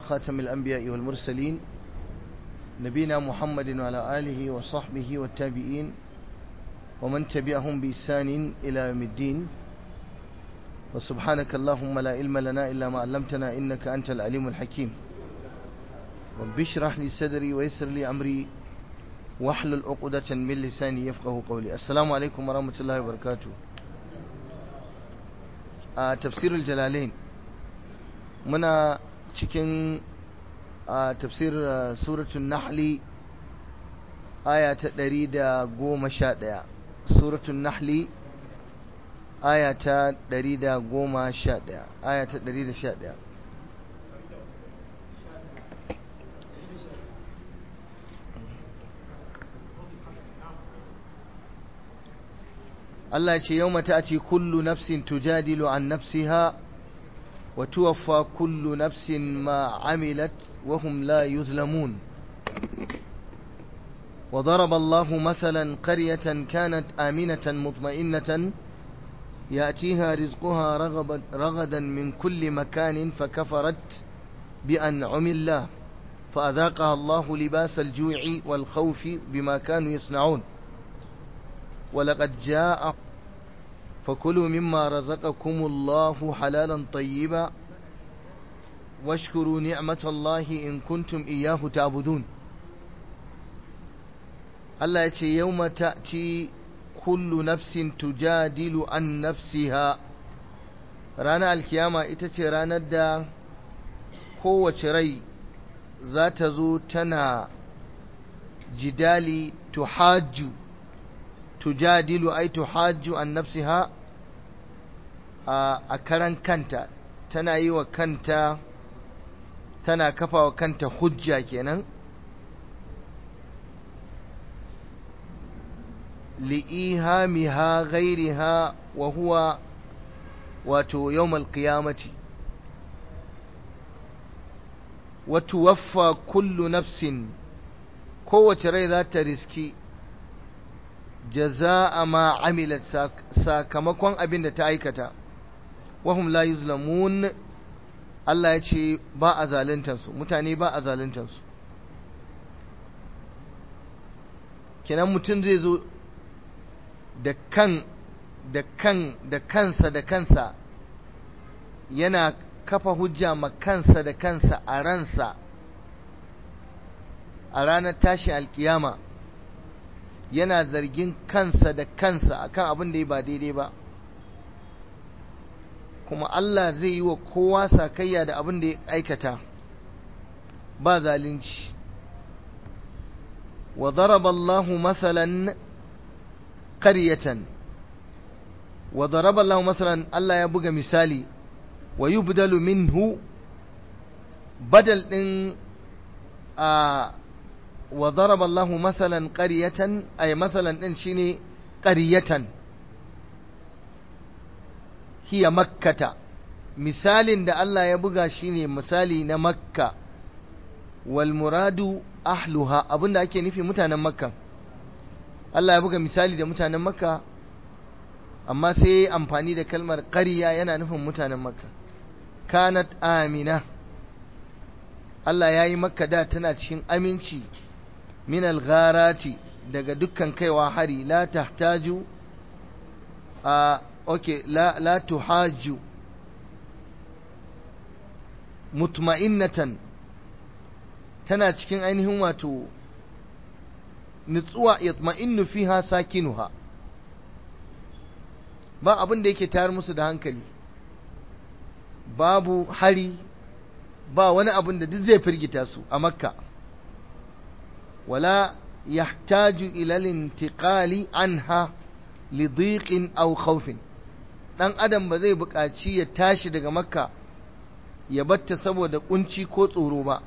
خاتم الأنبياء والمرسلين نبينا محمد وعلى آله وصحبه والتابعين ومن تبعهم بإحسان إلى يوم الدين وسبحانك اللهم لا علم لنا إلا ما علمتنا إنك أنت العليم الحكيم رب اشرح لي صدري ويسر لي أمري واحلل عقدة من لساني يفقه قولي السلام عليكم ورحمة الله وبركاته a tafsirul jalalain muna cikin a tafsir suratul nahli aya ta ɗari da goma sha ɗaya suratul nahli aya ta ɗari da goma sha ɗaya aya ta ɗari da sha ɗaya Allah ce yau mata ce kullu nafsin tujadilu an nafsiha wa tuwaffa kullu nafsin ma amilat wa hum la yuzlamun وضرب الله مثلا قرية كانت آمنة مطمئنة يأتيها رزقها رغبا رغدا من كل مكان فكفرت بأنعم الله فأذاقها الله لباس الجوع والخوف بما كانوا يصنعون ولقد جاء فكلوا مما رزقكم الله حلالا طيبا واشكروا نعمة الله إن كنتم إياه تعبدون الله يتي يوم تأتي كل نفس تجادل عن نفسها رانا الكيامة itace ranar da kowace rai za ta zo tana jidali tuhajju tujadilu ai tuhajju an nafsiha a karan kanta tana yi wa kanta tana kafa wa kanta hujja kenan li'ihamiha ghairiha wa huwa wato yawmal qiyamati wa tuwaffa kullu nafsin kowace rai za ta riski jaza'a ma amilat sakamakon abin da ta aikata wahum la yuzlamun Allah ya ce ba a zaluntansu mutane ba a zaluntansu kenan mutum zai zo da kan da kan da kansa da kansa yana kafa hujja ma kansa da kansa a ransa a ranar tashin alkiyama yana zargin kansa da kansa akan abin da ya ba daidai ba kuma Allah zai yi wa kowa sakayya da abin da ya aikata ba zalunci wa daraba Allahu masalan qaryatan wa daraba Allahu masalan Allah ya buga misali wa yubdalu minhu badal din a وضرب الله مثلا قرية أي مثلا إنشيني قرية هي مكة مثال دا الله يبغى شيني مثالي نمكة والمراد أهلها أبن دا أكي نفي متانا مكة الله يبغى مثالي دا متانا مكة أما سي أمفاني دا كلمة قرية ينا نفهم متانا مكة كانت آمنة Allah ya yi maka da tana cikin aminci min algharati daga dukkan kaiwa hari la tahtaju a okay la la tuhaju mutma'innatan tana cikin ainihin wato nutsuwa yatma'innu fiha sakinuha ba abin da yake tayar musu da hankali babu hari ba wani abin da duk zai firgita su a makka wala yahtaju ila lintiqali anha li dhiqin aw khawfin dan adam ba zai buƙaci ya tashi daga makka ya batta saboda kunci ko tsoro ba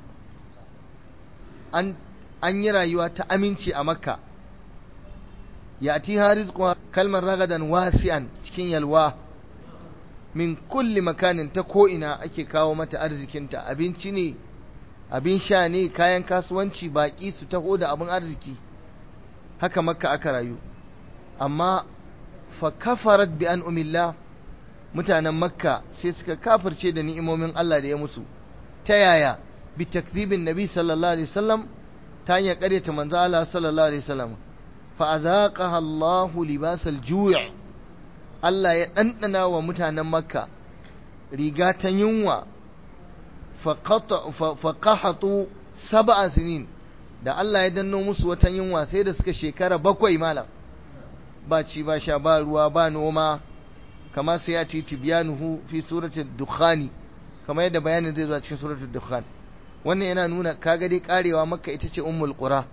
an an yi rayuwa ta aminci a makka ya ti rizqu kalmar ragadan wasi'an cikin yalwa min kulli makanin ta ko'ina ake kawo mata arzikinta abinci ne abin sha ne kayan kasuwanci baƙi su taho da abin arziki haka makka aka rayu amma fa kafarat bi an umillah mutanen makka sai suka kafirce da ni'imomin Allah da ya musu ta yaya bi takdhibin nabi sallallahu alaihi wasallam ta hanyar ƙaryata manzo Allah sallallahu alaihi wasallam fa azaqaha Allahu libasal ju' Allah ya dandana wa mutanen Makka riga ta yunwa fa qahatu sab'a sinin da Allah ya danno musu wata yunwa sai da suka shekara bakwai malam ba ci ba sha ba ruwa ba noma kama sai ya ci tibyanuhu fi suratul dukhani kama yadda bayanin zai zo cikin suratul dukhan wannan yana nuna kaga dai karewa makka ita ce ummul qura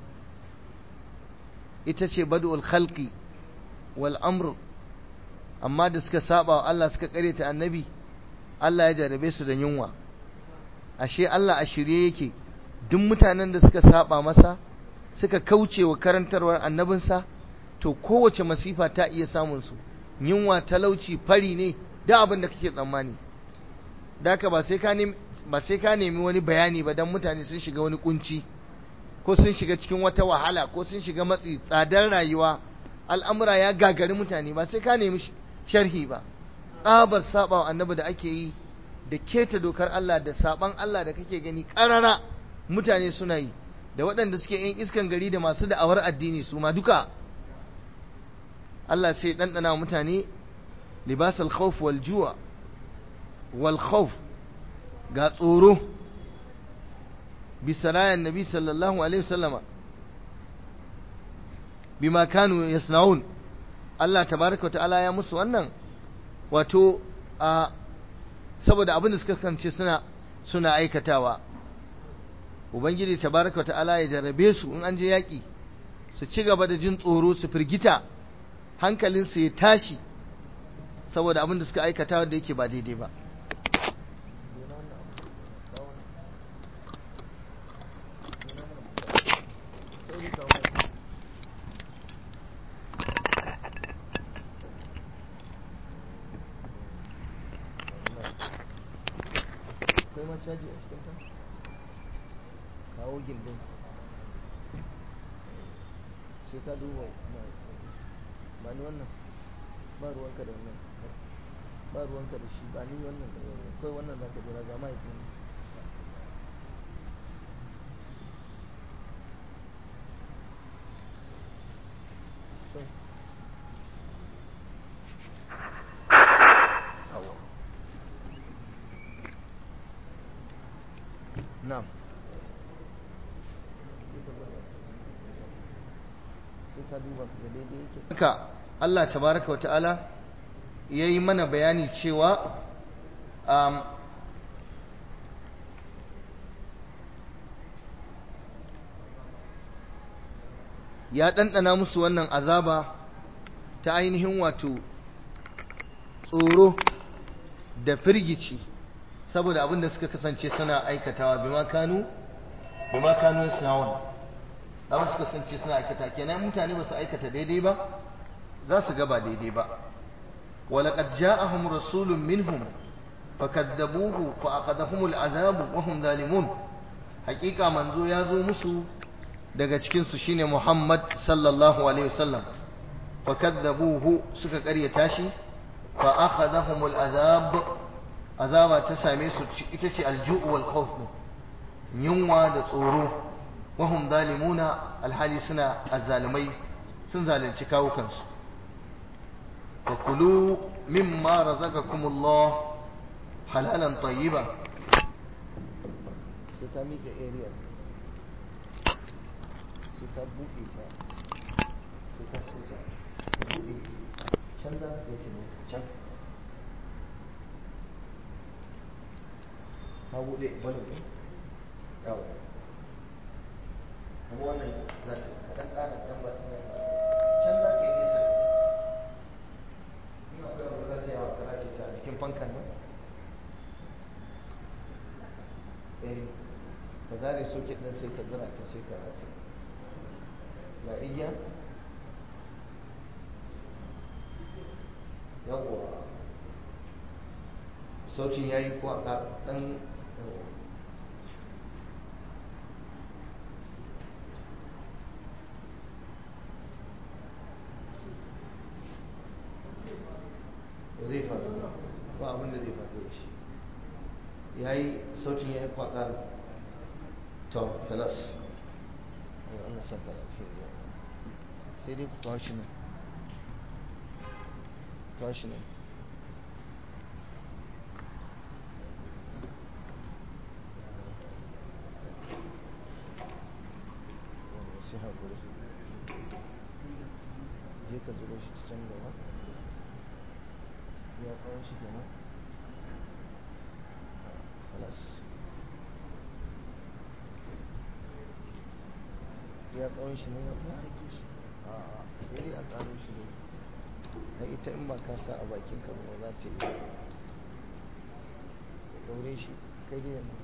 ita ce badul khalqi wal amr amma da suka saba wa Allah suka kareta annabi Allah ya jarabe su da yunwa ashe Allah a shirye yake duk mutanen da suka saba masa suka kauce wa karantarwar annabinsa to kowace masifa ta iya samun su yunwa talauci fari ne da abin da kake tsammani daka ba sai ka nemi ba sai ka nemi wani bayani ba dan mutane sun shiga wani kunci ko sun shiga cikin wata wahala ko sun shiga matsi tsadar rayuwa al'amura ya gagari mutane ba sai ka nemi sharhi ba tsabar sabawa annabi da ake yi da keta dokar Allah da saban Allah da kake gani karara mutane suna yi da waɗanda suke yin iskan gari da masu da'awar addini su ma duka Allah sai ɗanɗana mutane libasal khawf wal ju'a wal khawf ga tsoro bisarayan nabi sallallahu alaihi wasallama bima kanu yasnaun Allah tabaraka wa ta'ala ya musu wannan wato a saboda abin da suka kance suna suna aikatawa ubangiji tabaraka wa ta'ala ya jarrabe su in an je yaƙi su ci gaba da jin tsoro su firgita hankalinsu ya tashi saboda abin da suka aikata da yake ba daidai ba akwai ma caji a cikin ta kawo gindin sai ka duba ba ni wannan ba ruwanka da wannan ba ruwanka da shi ba ni wannan da wannan kawai wannan za ka jira ga mahaifin Na'am. Sai ka duba da daidai yake. Haka Allah tabaraka wata'ala ya yi mana bayani cewa um, ya ɗanɗana musu wannan azaba ta ainihin wato tsoro da firgici saboda abin da suka kasance suna aikatawa bima kanu bima kanu yasnaun abin suka kasance suna aikata kenan mutane ba su aikata daidai ba za su ga ba daidai ba walaqad ja'ahum rasulun minhum fakadzabuhu fa aqadahum al'azab wa hum zalimun haqiqa manzo ya zo musu daga cikin su shine Muhammad sallallahu alaihi wasallam fakadzabuhu suka karyata shi fa akhadahum al'azab azaba ta same su ita ce alju'u wal khawf yunwa da tsoro wahum zalimuna alhali suna azzalimai sun zalunci kawukansu wa kulu mimma razaqakumullah halalan tayyiban sai ka miƙe area sai ka buɗe ta sai ka sai ta buɗe can za ka ce can ka buɗe balon ɗin yawo kuma wannan za ta kaɗan ƙara ɗan ba su can za ka yi nesa ina akwai abu za ta yawa kara ce ta a jikin fankan nan eh ka zare soket ɗin sai ka zira ta sai ka rafi ga igiya yawwa sautin ya yi ko a ɗan zai faru ba abin da zai faru da shi ya yi sautin ya yi kwaƙar to خلاص Allah sabbar sai dai ku kawo shi nan kawo shi nan sai haƙuri je ka zuba shi ta can gaba ya kawo shi kenan خلاص ya kawo shi ne a sai dai a karo shi ne na ita in ba ka sa a bakin ka ba za ta yi daure shi kai dai yana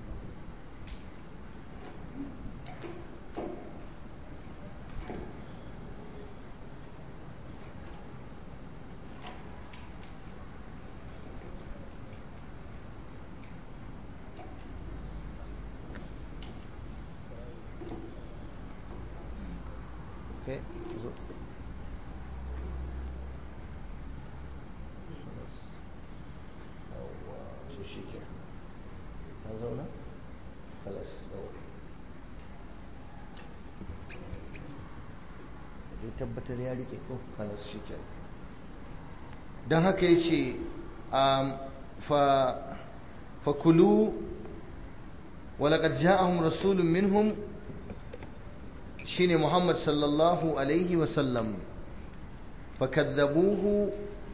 Okay, so to shi ke ka zauna? kalas dai tabbatar ya rike ko kalas shi ke don haka ya ce fakulu ولقد جاءهم رسول منهم shine Muhammad sallallahu alaihi wasallam fakadzabuhu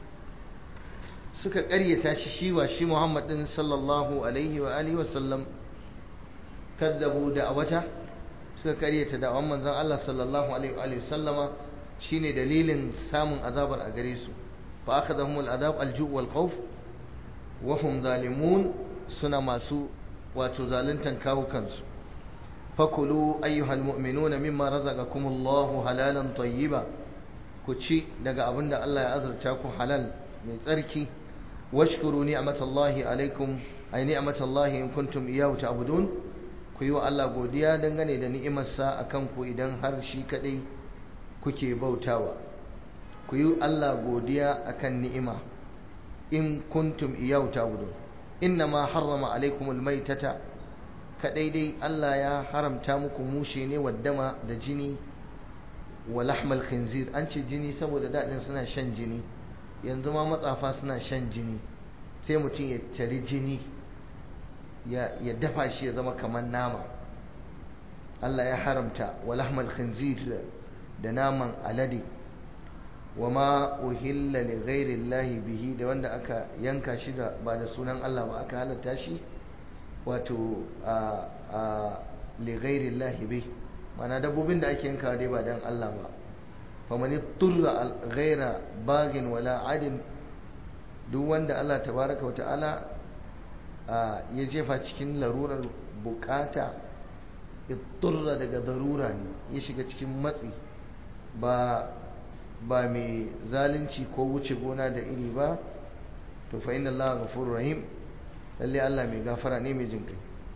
suka ƙaryata shi shi wa shi Muhammad din sallallahu alaihi wa alihi wasallam kadzabu da wata suka ƙaryata da wannan manzon Allah sallallahu alaihi wa alihi wasallama shine dalilin samun azabar a gare su fa akhadhahum al'adab al-ju' wal khawf wa hum zalimun suna masu wato zaluntan kawo kansu fakulu ayyuhal mu'minuna mimma razaqakum Allahu halalan tayyiba ku ci daga abinda Allah ya azurta ku halal mai tsarki washkuru ni'matallahi alaikum ay ni'matallahi in kuntum iyyahu ta'budun ku yi wa Allah godiya dangane da ni'imarsa akan ku idan har shi kadai kuke bautawa ku yi Allah godiya akan ni'ima in kuntum iyyahu ta'budun innama harrama alaikumul maitata kadai dai Allah ya haramta muku mushe ne waddama da jini wa lahmal khinzir an ce jini saboda daɗin suna shan jini yanzu ma matsafa suna shan jini sai mutum ya tari jini ya dafa shi ya zama kamar nama Allah ya haramta wa lahmal khinzir da naman alade wa ma uhilla li ghairi bihi da wanda aka yanka shi da ba da sunan Allah ba aka halatta shi wato a ligairin lahibe mana dabbobin da ake yankawa dai ba don Allah ba famani turra gaira bagin wala adin duk wanda Allah tabaraka wa ta'ala ya jefa cikin larurar bukata turra daga darura ne ya shiga cikin matsi ba ba mai zalunci ko wuce gona da iri ba to fa inna Allah ghafurur rahim lalle Allah mai gafara ne mai jin kai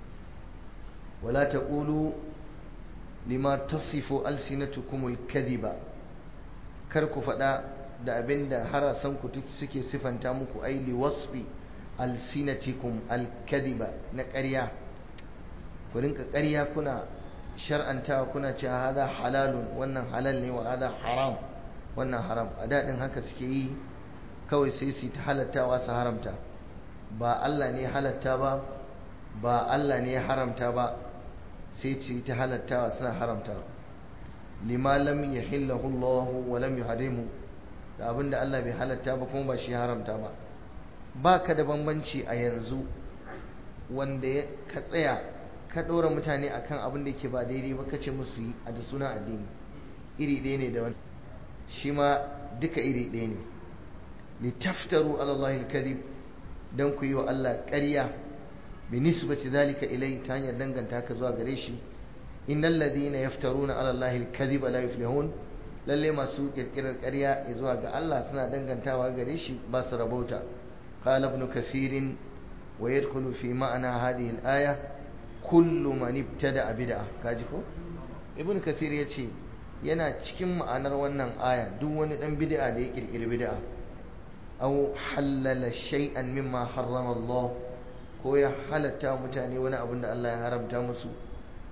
wala taqulu lima tasifu alsinatukumul kadhiba kar ku faɗa da abinda harasan ku suke sifanta muku ai li wasfi alsinatikum alkadhiba na ƙarya ku rinka ƙarya kuna shar'antawa kuna cewa hada halalun wannan halal ne wa hada haram wannan haram a daɗin haka suke yi kawai sai su ta halattawa su haramta ba Allah ne halatta ba ba Allah ne haramta ba sai ce ta halattawa suna haramta lima lam yahillahu Allah wa lam yuharimu da abinda Allah bai halatta ba kuma ba shi haramta ba ba ka da bambanci a yanzu wanda ya ka tsaya ka ɗora mutane akan abin da yake ba daidai ba ka ce musu yi a da suna addini iri ɗaya ne da wani shi ma duka iri ɗaya ne litaftaru ala Allah al-kadhib dan ku yi wa Allah ƙarya bi nisbati zalika ilai ta hanyar danganta ka zuwa gare shi innal ladina yaftaruna ala Allah al-kadhib la yuflihun lalle masu kirkirar ƙarya zuwa ga Allah suna dangantawa gare shi ba su rabauta qala ibn kasir wa yadkhulu fi ma'ana hadhihi al-aya kullu man ibtada bid'a kaji ko ibn kasir yace yana cikin ma'anar wannan aya duk wani dan bid'a da ya kirkiri bid'a aw halala shay'an mimma harrama Allah ko ya halatta mutane wani abin da Allah ya haramta musu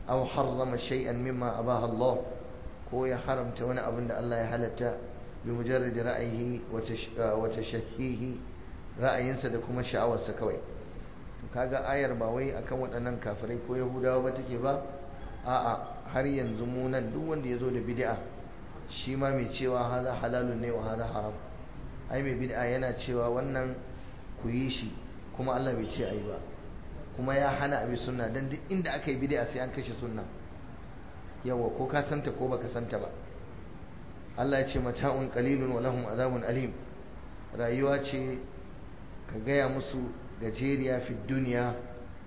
aw harrama shay'an mimma abaha Allah ko ya haramta wani abin da Allah ya halatta bi mujarrad ra'ayihi wa tashahhihi ra'ayinsa da kuma sha'awarsa kawai to kaga ayar ba wai akan waɗannan kafirai ko yahudawa ba take ba a'a har yanzu mu nan duk wanda ya zo da bid'a shi ma mai cewa haza halalun ne wa haza haram ai mai bid'a yana cewa wannan ku yi shi kuma Allah bai ce ayi ba kuma ya hana abi sunna dan duk inda aka yi bid'a sai an kashe sunna yawa ko ka santa ko baka santa ba Allah ya ce mata'un qalilun wa lahum azabun alim rayuwa ce ka gaya musu gajeriya fi duniya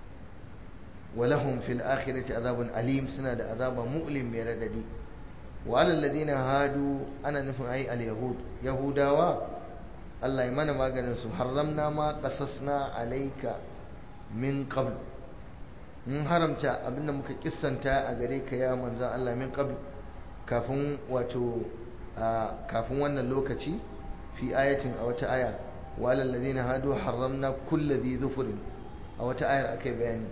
wa lahum fil akhirati azabun alim suna da azaba mu'lim mai radadi wa alal ladina hadu ana nufin ai al yahud yahudawa Allah ya mana maganin su haramna ma qasasna alayka min qabl mun haramta abinda muka kissanta a gare ka ya manzon Allah min qabl kafin wato kafin wannan lokaci fi ayatin a wata aya wala alladhina hadu harramna kulli dhi dhufrin a wata ayar akai bayani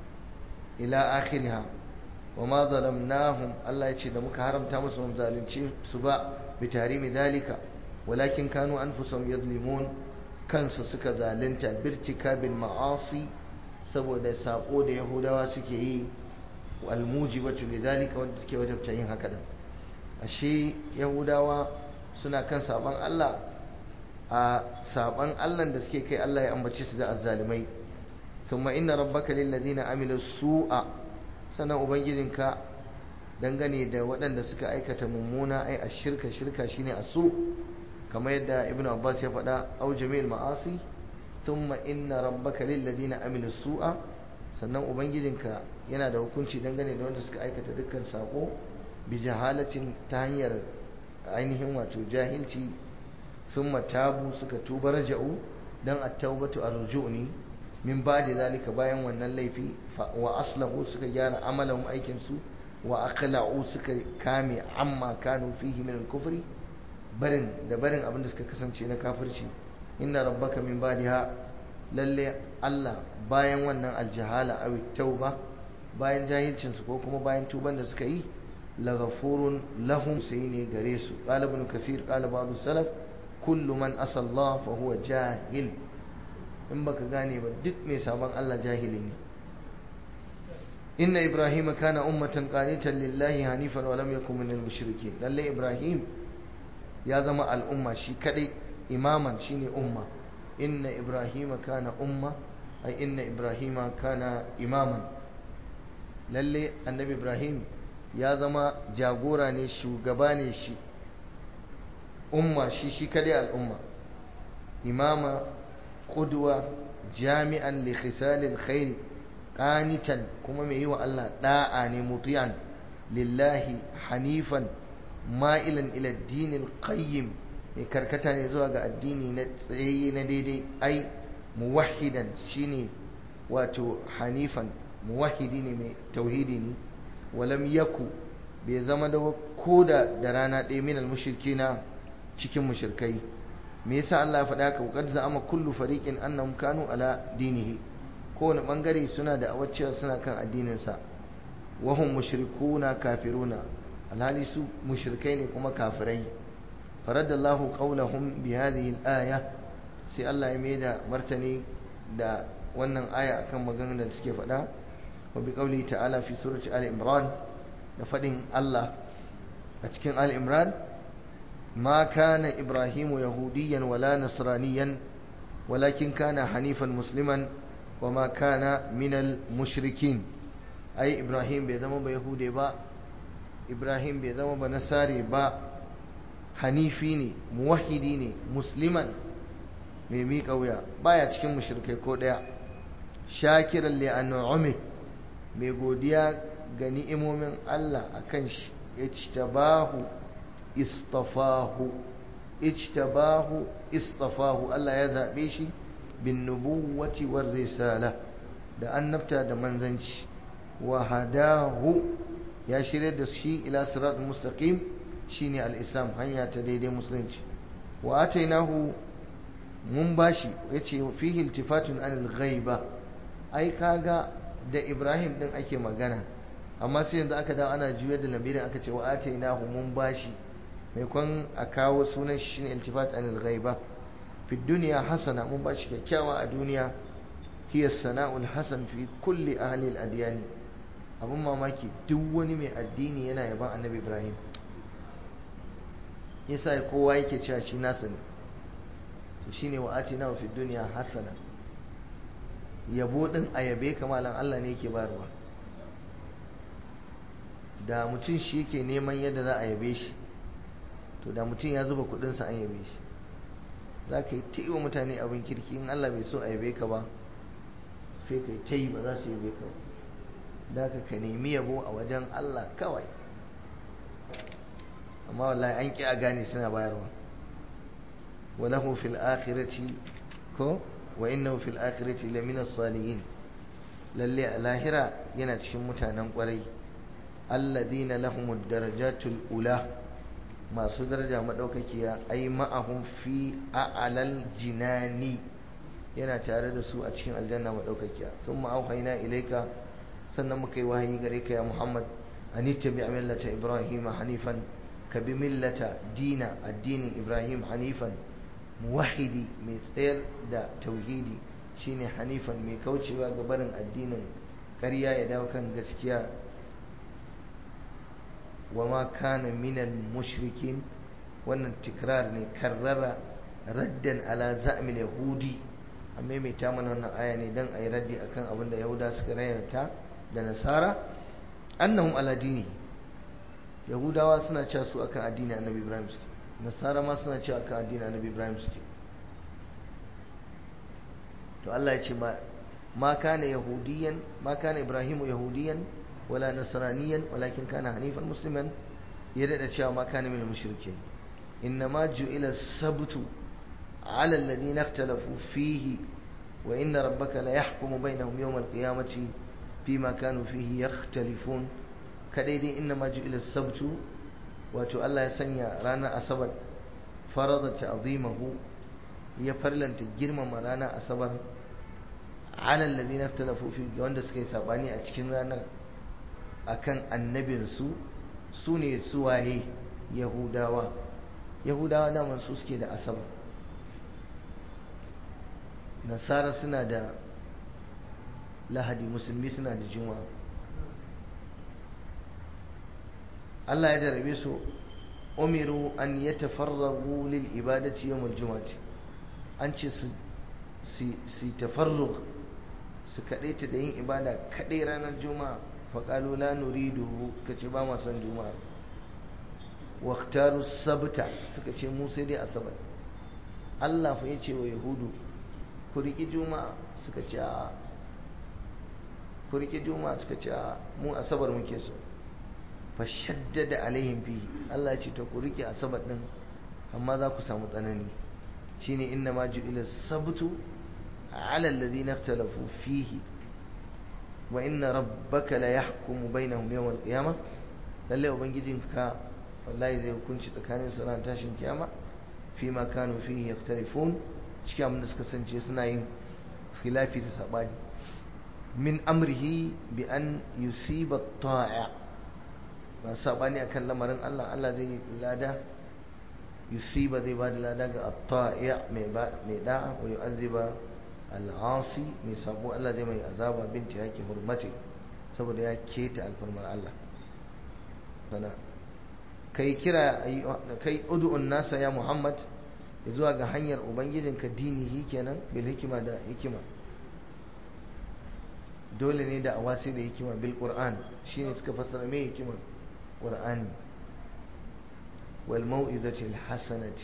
ila akhiriha wama zalamnahum Allah yace da muka haramta musu mun zalunci su ba bi tahrimi dalika walakin kanu anfusahum yadlimun kansu suka zalunta birtikabil ma'asi saboda sako da yahudawa suke yi almujibatu lidalika wanda take wajabta yin haka din ashe yahudawa suna kan saban Allah a saban Allah da suke kai Allah ya ambace su da azzalimai thumma inna rabbaka lil ladina amilu su'a sanan ubangijinka dangane da waɗanda suka aikata mummuna ai ashirka shirka shine asu kamar yadda ibn abbas ya faɗa au jami'il ma'asi thumma inna rabbaka lil ladina amilu su'a sannan ubangijinka yana da hukunci dangane da wanda suka aikata dukkan sako bi jahalacin ta hanyar ainihin wato jahilci sun tabu suka tuba raja'u don at-taubatu ar-ruju'ni min ba'da zalika bayan wannan laifi wa aslahu suka gyara amalan aikin su wa aqla'u suka kame amma kanu fihi min al-kufri barin da barin abin da suka kasance na kafirci inna rabbaka min ba'daha lalle Allah bayan wannan aljahala aw tauba bayan jahilcin su ko kuma bayan tuban da suka yi laghafurun lahum sai ne gare su qala ibn kasir qala ba'd salaf kullu man asalla fa huwa jahil in baka gane ba duk mai sabon Allah jahili ne inna ibrahim kana ummatan qanitan lillahi hanifan wa lam yakun minal mushrikeen lalle ibrahim ya zama al'umma shi kadai imaman shine umma inna ibrahim kana umma ai inna ibrahim kana imaman lalle annabi ibrahim ya zama jagora ne shugaba ne shi umma shi shi kadai al'umma imama qudwa jami'an li khisalil khair qanitan kuma mai yi wa Allah da'a ne mutiyan lillahi hanifan ma'ilan ila dinil qayyim mai karkata ne zuwa ga addini na tsaye na daidai ai muwahhidan shine wato hanifan muwahhidi ne mai tauhidi ne walam yaku bai zama da koda da rana ɗaya minal mushrikina cikin mushrikai me yasa Allah ya faɗa ka qad za'ama kullu fariqin annahum kanu ala dinihi kowane bangare suna da awacciya suna kan addinin sa wa hum mushrikuna kafiruna alhali su mushrikai ne kuma kafirai faradallahu qawlahum bi hadhihi al-aya sai Allah ya maida martani da wannan aya akan maganar da suke faɗa wa bi qawli ta'ala fi surati al-imran da faɗin Allah a cikin al-imran ما كان إبراهيم يهوديا ولا نصرانيا ولكن كان حنيفا مسلما وما كان من المشركين أي إبراهيم بيزم بيهودي با إبراهيم بيزم بنصاري با حنيفيني موحديني مسلما ميمي قويا بايا cikin mushrikai ko daya shakiran li an'ami mai godiya ga ni'imomin Allah akan shi ijtabahu istafahu ijtabahu istafahu Allah ya zabe shi bin nubuwati war risala da annabta da manzanci wa hadahu ya shirya da shi ila siratul mustaqim shine al-islam hanya ta daidai musulunci wa atainahu mun bashi yace fihi iltifatun anil ghaiba ai kaga da Ibrahim din ake magana amma sai yanzu aka dawo ana juyar da lamirin aka ce wa atainahu mun bashi mai kwan a kawo sunan shi shine iltifat anil ghaiba fi dunya hasana mun bashi kyakkyawa a duniya hiya sana'ul hasan fi kulli ahli al-adyan abun mamaki duk wani mai addini yana yaban annabi ibrahim yasa kowa yake cewa shi nasa ne to shine wa atina fi dunya hasana yabo din ayabe kamalan Allah ne yake bayarwa da mutum shi yake neman yadda za a yabe shi to da mutum ya zuba kudinsa an yabe shi za ka yi ta yi wa mutane abin kirki in Allah bai so a yabe ka ba sai ka yi ta yi ba za su yabe ka ba da ka ka nemi yabo a wajen Allah kawai amma wallahi an ƙi a gane suna bayarwa walahu fil akhirati ko wa innahu fil akhirati lamina salihin lalle a lahira yana cikin mutanen kwarai alladina lahumud darajatul ula masu daraja madaukakiya ai ma'ahum fi a'lal jinani yana tare da su a cikin aljanna madaukakiya summa auhayna ilayka sannan muka yi wahayi gare ka ya Muhammad an tabi millata Ibrahim hanifan ka bi millata dina addinin Ibrahim hanifan muwahidi mai tsayar da tauhidi shine hanifan mai kaucewa ga barin addinin ƙarya ya dawo kan gaskiya wa ma kana minal mushrikin wannan tikrar ne karrara raddan ala za'mil yahudi amma mai ta mana wannan aya ne dan ayi raddi akan abin da yahuda suka rayata da nasara annahum ala dini yahudawa suna cewa su akan addini annabi ibrahim suke nasara ma suna cewa akan addini annabi ibrahim suke to Allah ya ce ma ma kana yahudiyan ma kana ibrahimu yahudiyan wala nasraniyan walakin kana hanifan musliman ya dada cewa ma kana min mushrikin innama ju'ila sabtu ala alladhina ikhtalafu fihi wa inna rabbaka la yahkumu bainahum yawm al-qiyamati fima kanu fihi yakhtalifun kadai dai innama ju'ila sabtu wato Allah ya sanya ranar asabar farada ta'zimahu ya farlanta girmama ranar asabar ala alladhina ikhtalafu fi wanda suka yi sabani a cikin ranar akan annabinsu su ne suwaye yahudawa yahudawa daman su suke da asabar nasara suna da lahadi musulmi suna da juma'a Allah ya jarabe su umiru an ya tafarragu lil ibadati yawmal juma'ati an ce su su tafarrug su kaɗaita da yin ibada kaɗai ranar juma'a faƙalu la nuriduhu ka ce ba ma son juma'ar waktaru sabta suka ce mu sai dai asabar Allah fa yace wa yahudu ku riƙi juma'a suka ce a ku riƙi juma'a suka ce a mu asabar muke so fa shaddada alaihim fi Allah ya ce to ku riƙe asabar din amma za ku samu tsanani shine inna ma ju'ila sabtu ala alladhina ikhtalafu fihi wa inna rabbaka la yahkumu bainahum yawm al-qiyamah lalle ubangijinka wallahi zai hukunci tsakanin su ran tashin kiyama fi ma kanu fihi yaktalifun cikin abin da suka sance suna yin khilafi da sabani min amrihi bi an yusiba ta'a ba sabani akan lamarin Allah Allah zai lada yusiba zai ba da lada ga at-ta'i mai mai da'a wa yu'azziba al'asi mai sabo Allah zai mai azaba binti yake hurmati saboda ya keta alfarmar Allah sana kai kira kai ud'un nasa ya Muhammad ya zuwa ga hanyar ubangijinka dinihi kenan bil hikima da hikima dole ne da awasi da hikima bil qur'an shine suka fassara me hikima qur'ani wal mau'izati al hasanati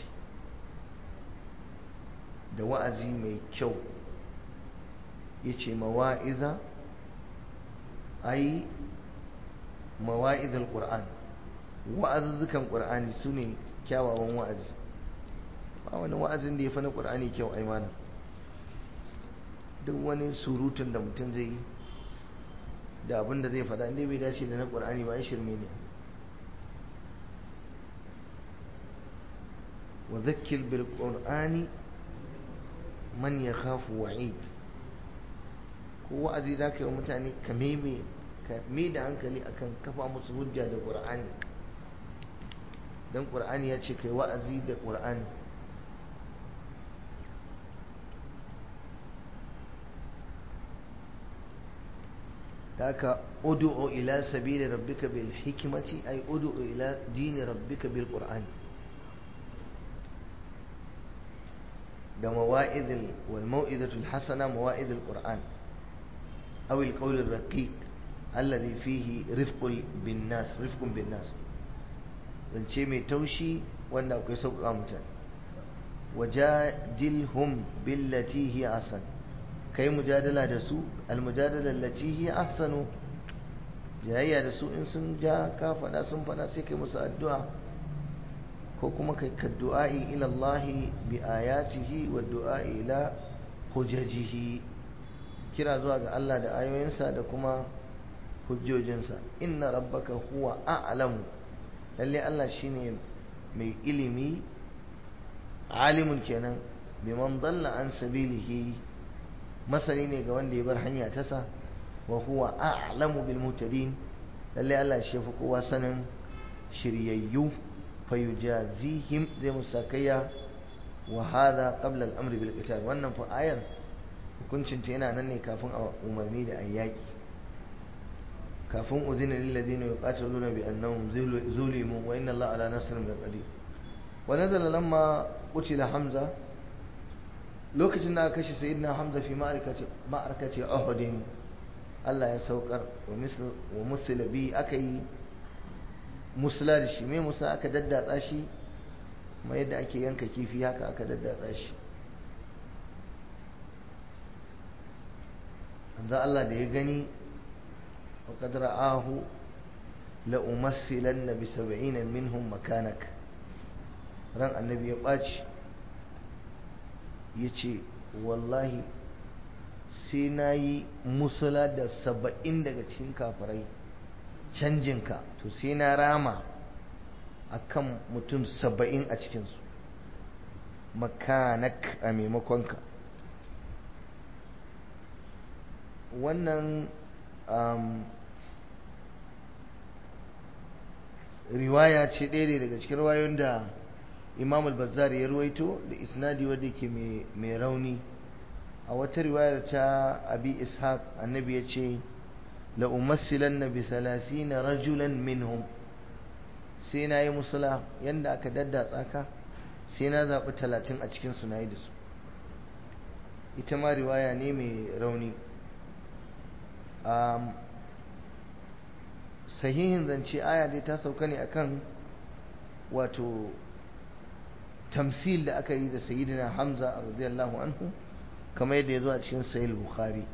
da wa'azi mai kyau yace mawa'iza ai mawa'izul qur'an wa'azuzzukan qur'ani sune kyawawan wa'azi ba wani wa'azin da ya fi na qur'ani kyau ai malam duk wani surutun da mutum zai yi da abin da zai faɗa inda bai dace da na qur'ani ba ai shirme ne wa zakkir bil qur'ani man yakhafu wa'id ko wa'azi za ka yi wa mutane ka meme ka mai da hankali akan kafa musu hujja da ƙur'ani don ƙur'ani ya ce kai wa'azi da ƙur'ani haka udu'u ila sabili rabbika bil hikmati ay udu'u ila dini rabbika bil qur'ani da mawa'idul wal mau'izatul hasana mawa'idul qur'an aw al qawl ar raqiq alladhi fihi rifqul bin nas rifqun bin nas zance mai taushi wanda akwai sauƙaƙa mutane wajadilhum billati hi asan kai mujadala da su almujadala allati hi ahsanu jayayya da su in sun ja ka faɗa sun faɗa sai kai musu addu'a ko kuma kai ka du'a'i ila Allah bi ayatihi wa du'a'i ila hujajihi kira zuwa ga Allah da ayoyinsa da kuma hujjojinsa inna rabbaka huwa a'lamu lalle Allah shine mai ilimi alimun kenan biman dalla an sabilihi masani ne ga wanda ya bar hanya ta sa wa huwa a'lamu bil mutadin lalle Allah shi fi kowa sanin shiryayyu fayujazihim zai musakayya wa hadha qabla al-amr bil qital wannan fa ayar hukuncin ta yana nan ne kafin a umarni da ayyaki kafin uzina lil ladina yuqatiluna bi annahum zulimu wa inna Allah ala nasrihim laqadir wa nazala lamma qutila hamza lokacin da aka kashe sayyidina hamza fi ma'arakati ma'arakati uhud Allah ya saukar wa misl wa musila bi akai musula da shi mai musa aka daddatsa shi kuma yadda ake yanka kifi haka aka daddatsa shi anza Allah da ya gani wa qad ra'ahu la umassilanna bi sab'ina minhum makanak ran annabi ya baci yace wallahi sai nayi musula da saba'in daga cikin kafirai canjinka to sai na rama a kan mutum saba'in a cikinsu makanak a maimakonka wannan riwaya ce ɗaya daga cikin riwayoyin da imam al-bazzar ya ruwaito da isnadi wadda ke mai rauni a wata riwayar ta abi ishaq annabi ya ce la'umassilanna bi na rajulan minhum sai na yi musula yadda aka daddatsa ka sai na zaɓi talatin a cikinsu na yi da su ita ma riwaya ne mai rauni sahihin zance aya dai ta sauka ne akan wato tamsil da aka yi da sayyidina hamza radiyallahu anhu kamar yadda ya zo a cikin sahih bukhari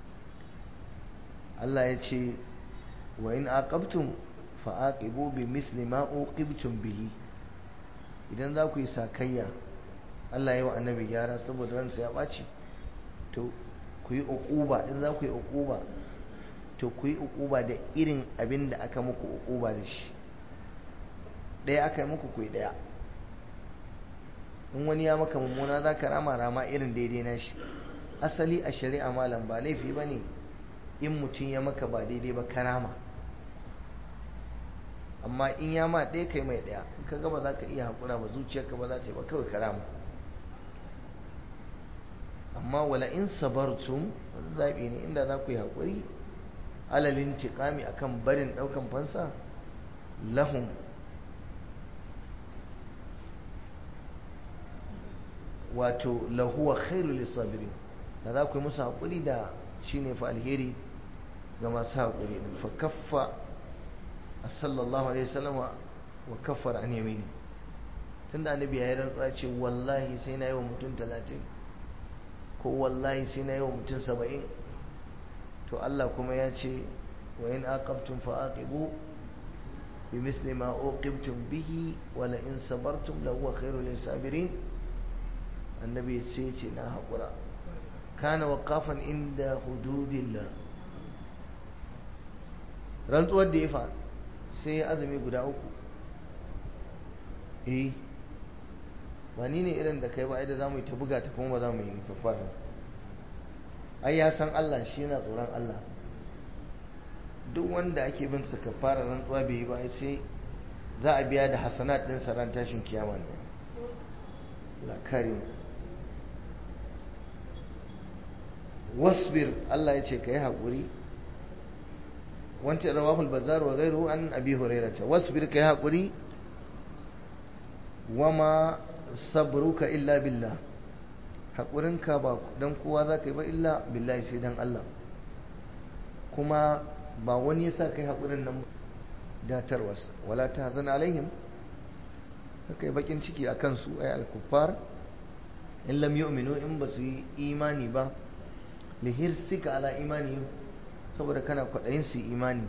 Allah ya ce wa in aqabtum fa aqibu bi misli ma uqibtum bihi idan za ku yi sakayya Allah ya wa annabi gyara saboda ransa ya ɓaci to ku yi uquba in za ku yi uquba to ku yi uquba da irin abin da aka muku uquba da shi ɗaya aka yi muku ku yi ɗaya in wani ya maka mummuna za ka rama rama irin daidai na shi asali a shari'a malam ba laifi ba ne in mutum ya maka ba daidai ba karama amma in ya ma ɗaya kai mai ɗaya in ka gaba za ka iya haƙura ba zuciyarka ba za ta yi ba kawai karama amma wala in sabartum wani zaɓi ne inda za ku yi haƙuri alalin tiƙami a kan barin ɗaukan fansa lahum wato lahuwa khairu lissabirin da za ku yi musu haƙuri da shi ne fa alheri ga masu haƙuri fa kaffa sallallahu alaihi wasallam wa kaffar an yamini tunda annabi ya yi rantsuwa ce wallahi sai na yi wa mutum talatin ko wallahi sai na yi wa mutum saba'in to Allah kuma ya ce wa in aqabtum fa aqibu bi misli ma uqibtum bihi wa la in sabartum la huwa khairul lisabirin annabi sai ce na haƙura kana waqafan inda hududillah rantsuwar da ya fa sai ya azumi guda uku eh ba ni ne irin da kai ba da za mu yi ta buga ta kuma ba za mu yi kafara ai ya san Allah shi yana tsoron Allah duk wanda ake bin sa kafara rantsuwa bai yi ba sai za a biya da hasanat din sa ran tashin kiyama ne la karim wasbir Allah ya ce ka yi haƙuri wancan rawahul bazar wa gairu an abi hurairata wasbir ka yi haƙuri wama sabruka illa billah haƙurinka ba don kowa za ka yi ba illa billahi sai don Allah kuma ba wani ya sa ka yi haƙurin nan datarwarsa wala ta hazan alaihim ka yi bakin ciki a kansu ai alkufar in lam yu'minu in ba su yi imani ba lihirsika ala imani saboda kana kwaɗayin su imani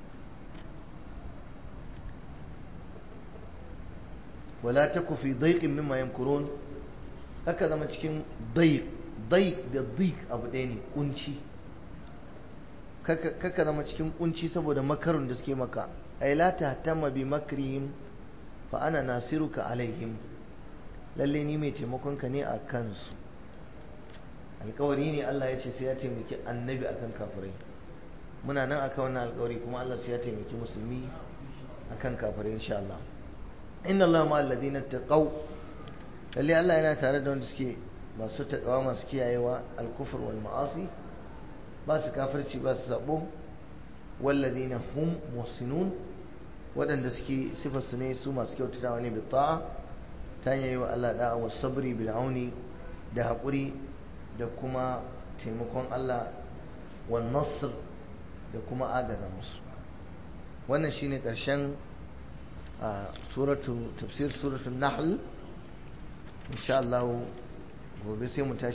wala taku fi daiqin mimma yamkurun haka zama cikin daiq daiq da daiq abu ɗaya ne kunci kaka zama cikin kunci saboda makarun da suke maka ay la tahtamma bi makrihim fa ana nasiruka alaihim lalle ni mai taimakon ka ne a kansu alkawari ne Allah ya ce sai ya taimaki annabi akan kafirai muna nan akan wannan alkawari kuma Allah sai ya taimaki musulmi akan kafirai insha Allah inna Allah ma alladhina taqaw lalle Allah yana tare da wanda suke masu takawa masu kiyayewa alkufr wal ma'asi ba su kafirci ba su sabo walladhina hum muhsinun waɗanda suke sifar su ne su masu kyautatawa ne bi ta'a ta yi wa Allah da'a wa sabri bil auni da haƙuri da kuma taimakon Allah wa nasr da kuma agaza musu wannan shine ƙarshen suratu tafsir suratul nahl insha Allah gobe sai mu tashi